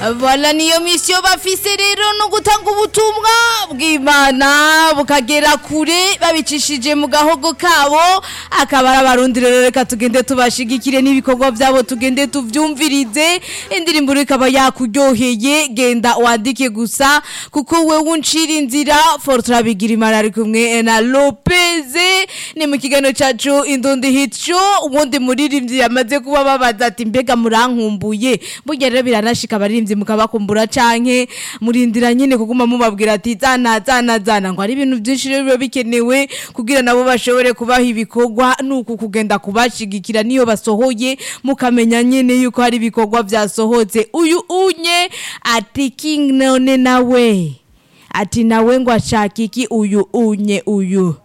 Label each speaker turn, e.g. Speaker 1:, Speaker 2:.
Speaker 1: Voilà niyo misiyo bafise rero no gutanga ubutumwa bw'Imana bukagera kure babicishije mu gahogo kabo akaba ari abarundi rero reka tugende tubashigikire n'ibikorwa byabo tugende tuvyumvirize indirimbo rero ikaba yakuryoheye genda wandike gusa kuko wewe uncira inzira Fortran Bigirimana ari kumwe na Lopez ni mu kiganiro cacu Indundi Hit Show ubundi muririmbyi yamaze kuba babaza ati mbega murankumbuye burya rero biranashika abaririmbyi mukabakumbura canke murindira nyine kuguma mubabwira ati zana zana zana ngo ari ibintu byinshi rero biba bikenewe kugira nabo bashobore kubaha ibikorwa nuku kugenda kubashigikira niyo basohoye mukamenya nyine yuko hari ibikorwa byasohotse uyu unye ati king none nawe ati nawe ngo ashaka iki uyu unye uyu